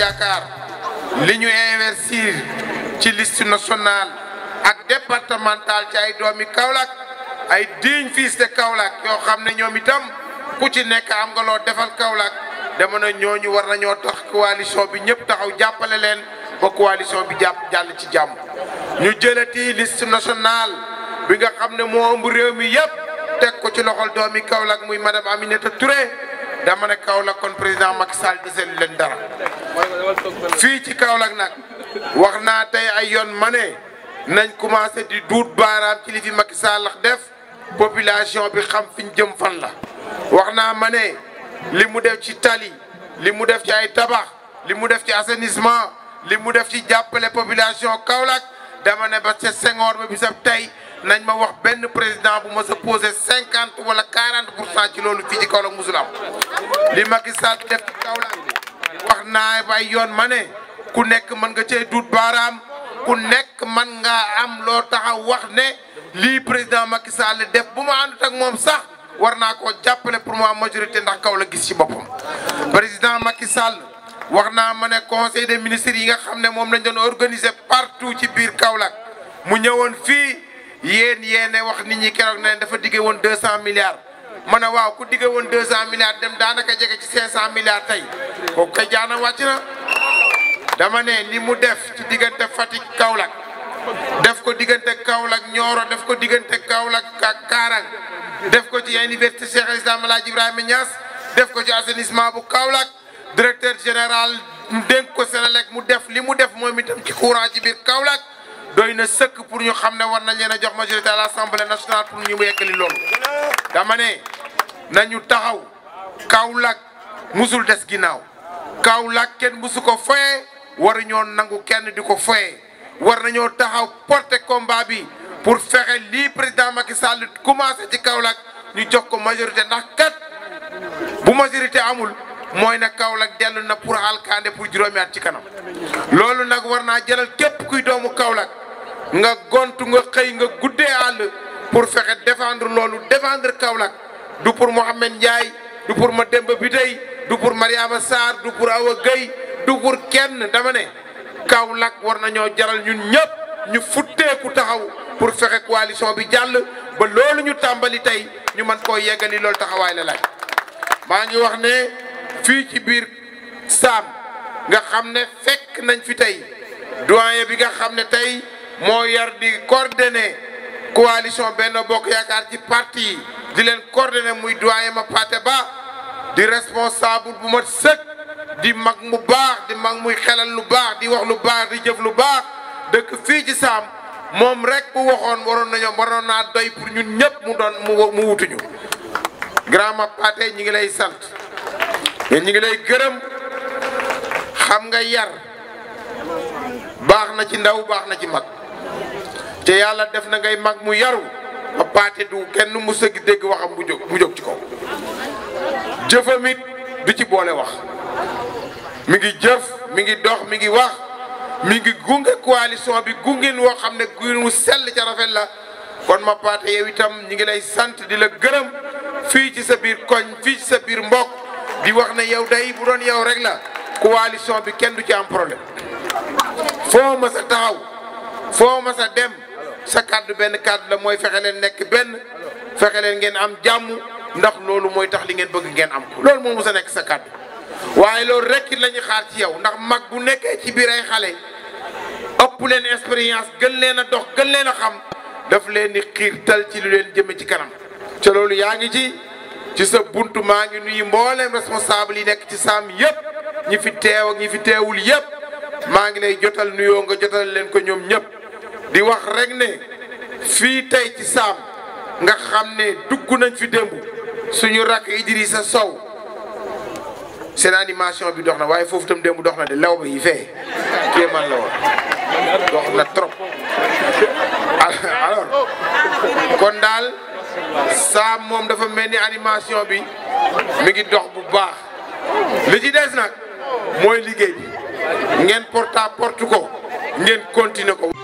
yaakaar li ñu investir ci liste nationale ak départementale ci ay doomi Kaolack ay digne fils de Kaolack yoo xam ne ñoom itam ku ci nekk am nga loo defal Kaolack dama ne ñooñu war nañoo tax coalition bi ñëpp taxaw jàppale leen ba coalition bi jàpp jàll ci jàmm ñu jëlati liste nationale bi nga xam ne moo ëmb réew mi yëpp teg ko ci loxol doomi Kaolack muy madame Aminata Touré dama ne Kaolack kon président Macky Sall desel leen dara fii ci Kaolack nag wax naa tey ay yoon ma ne nañ commencé di duut baaraam ci li fi Macky Sall def population bi xam fi ñu jëm fan la wax naa ma ne li mu def ci tali li mu def ci ay tabax li mu def ci assainissement li mu def ci jàppale population Kaolack dama ne ba ca Senghor ba bisab tey nañ ma wax benn président bu ma sa posé cinquante wala quarante pour cent ci loolu fii ci Kaolack musul am li Macky Sall def ci Kaolack wax naa bay yoon ma ne ku nekk mën nga cee duut baaraam ku nekk mën nga am loo taxaw wax ne lii président Macky Sall def bu ma àndut ak moom sax war naa koo jàppale pour mu am majorité ndax Kaolack gis ci boppam président Macky Sall wax naa ma ne conseil des ministres yi nga xam ne moom lañ doon organiser partout ci biir Kaolack mu ñëwoon fii yéen yéene wax nit ñi keroog ne dafa digge woon deux cent milliards ma ne waaw ku digge woon deux cent milliards dem daanaka jege ci cinq cent milliards tey kooku kay jaana wàcc na dama ne li mu def ci diggante Fatick Kaolack def ko diggante Kaolack Nioro def ko diggante Kaolack ak Kaarang def ko ci université Cheikh El Islam El Hadj Ibrahima Niass def ko ci assainissement bu Kaolack directeur général dénk ko Sénélec mu def li mu def moom itam ci courant ci biir Kaolack doy na sëkk pour ñu xam ne war nañ leen a jox majorité à l'Assemblée nationale pour ñu yeggali loolu. dama ne nañu taxaw Kaolack musul des ginnaaw Kaolack kenn musu ko foye waruñoo nangu kenn di ko foye war nañoo taxaw porter combat bi pour fexe lii président Macky Sall commencé ci Kaolack ñu jox ko majorité ndax kat bu majorité amul. mooy na Kaolack dellu na pour alkande pour juróomi at ci kanam loolu nag war naa jëlal képp kuy doomu Kaolack nga gontu nga xëy nga guddee àll pour fexe défendre loolu défendre Kaolack du pour Mohamed Ndiaye du pour Mademba Biteye du pour Mariama Sarr du pour Awa Gueye du pour kenn dama ne Kaolack war nañoo jaral ñun ñëpp ñu futteeku taxaw pour fexe coalition bi jàll ba loolu ñu tàmbali tey ñu mën koo yeggali loolu taxawaay la laaj maa ngi wax ne fii ci biir saam nga xam ne fekk nañ fi tey doyen bi nga xam ne tey moo yar di coordonné coalition Benno Bokk Yaakaar ci parti yi di leen coordonné muy doyen ma Paté Ba di responsable bu mat sëkk di mag mu baax di mag muy xelal lu baax di wax lu baax di jëf lu baax dëkk fii ci saam moom rek bu waxoon waroon nañoo waroon naa doy pour ñun ñëpp mu doon mu mu wutuñu grand ma Paté ñi ngi lay sant yéen ñi ngi lay gërëm xam nga yar baax na ci ndaw baax na ci mag te yàlla def na ngay mag mu yaru ba paate du kenn mu sëgg dégg waxam bu jóg bu jóg ci kaw jëfam it du ci boole wax mi ngi jëf mi ngi dox mi ngi wax mi ngi gunge coalition bi gungin woo xam ne gu mu sell ca rafet la kon ma paate yow itam ñi ngi lay sant di la gërëm fii ci sa biir koñ fii ci sa biir mbokk di wax ne yow day bu doon yow rek la coalition bi kenn du ci am problème foo ma sa taxaw foo ma sa dem sa kàddu benn kàddu la mooy fexe leen nekk benn fexe leen ngeen am jàmm ndax loolu mooy tax li ngeen bëgg ngeen am ko loolu moo mës a nekk sa kàddu waaye loolu rek it la ñu xaar ci yow ndax mag bu nekkee ci biir ay xale ëpp leen expérience gën leen a dox gën leen a xam daf leen di xiirtal ci lu leen jëme ci kanam te loolu yaa ngi ci ci sa buntu maa ngi nuyu mbooleem responsable yi nekk ci saam yëpp ñi fi teew ak ñi fi teewul yëpp maa ngi lay jotal nuyoo nga jotal leen ko ñoom ñëpp di wax rek ne fii tey ci saam nga xam ne dugg nañ fi démb suñu rakk Idrissa Sow seen animation bi dox na waaye foofu tam démb dox na de law ba yi fee kii man la woon dox na trop alors kon daal saam moom dafa mel ni animation bi mi ngi dox bu baax li ci des nag mooy liggéey bi ngeen porte à porte ko ngeen continuer ko